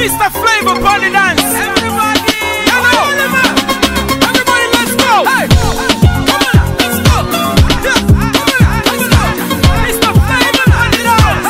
Mr. Flavor Party Dance. Everybody, everybody, let's go. Hey, come on, let's go. Yeah, come on, let's go. Mr. Flavor Party Dance.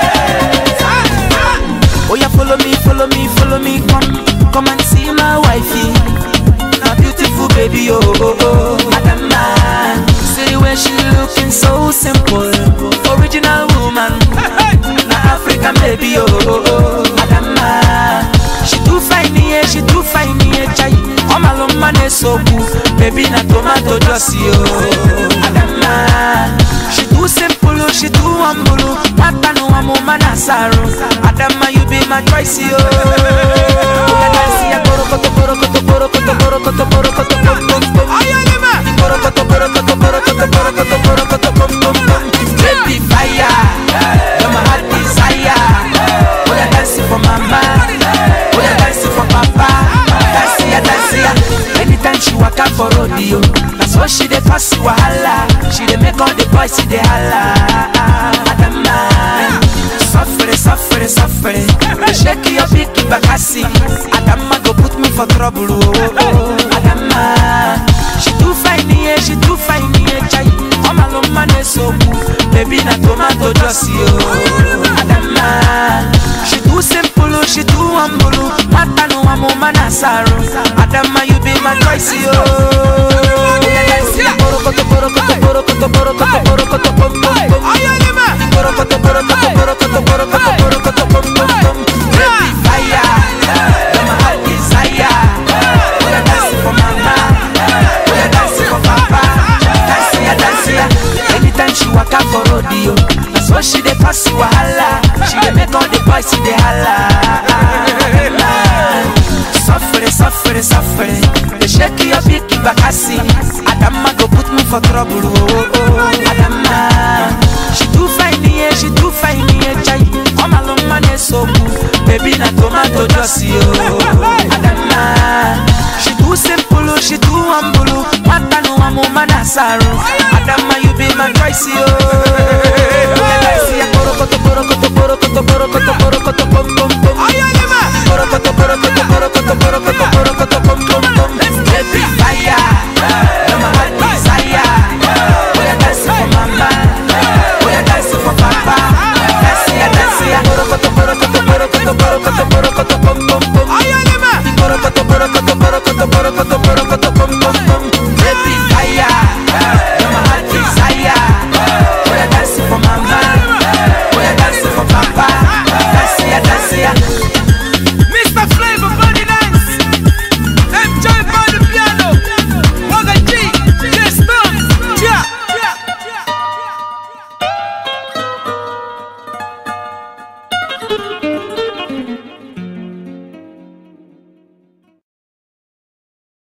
Oh yeah, follow me, follow me, follow me, come, come and see my wifey. My beautiful baby, oh oh oh, Adama. See the way she looking so simple, original woman. Na African baby, oh oh oh, Adama. She too fine, yeah, she too fine, yeah, chai. All my love man is so cool, baby na tomato juicy, oh Adama. She too simple, oh, she too humble, oh. Mata no amo manasaro. Adama, you be my choice, oh. Oya dance, ya borokoto, borokoto, borokoto, borokoto, borokoto, bom, bom, bom. Borokoto, borokoto, borokoto, borokoto, borokoto, bom, bom, bom. Baby fire, you're my heart desire. Oya dance for mama, oya dance for papa. Dance ya, dance ya. Anytime she waka for rodeo, that's what she dey pass wahala. She dey make all the boys see dey holla. Adama, suffere, suffere, suffere. Shake your big bakasi. Adama go put me for trouble. Oh, oh, oh. Adama, she too fine, yeah, she too fine, yeah, chai. All my love man is so cool. Baby na tomato juicy, oh. Adama, she too simple, oh, she too humble. oh. Mata no amo manasaro. Adama, you be my choice, oh. Borokoto, borokoto, borokoto, borokoto, borokoto, bom, bom, bom. Borokoto, borokoto, borokoto, borokoto, borokoto, bom, bom, bom. Baby fire, you're my heart desire. Oya dance for mama, oya dance for papa. Dance ya, dance ya. Anytime she waka for rodeo, that's what she dey pass wahala. She dey make all the boys see dey holla. Suffere, suffere, suffere. They shake your big bakasi. Adama go put me for trouble. Oh, oh, oh. Adama, she too fine, yeah, she too fine, yeah, chai. All my long man is so cool. Baby na tomato juicy, oh. Adama, she too simple, oh, she too humble. oh. Mata no amo manasaro. Adama, you be my choice, oh.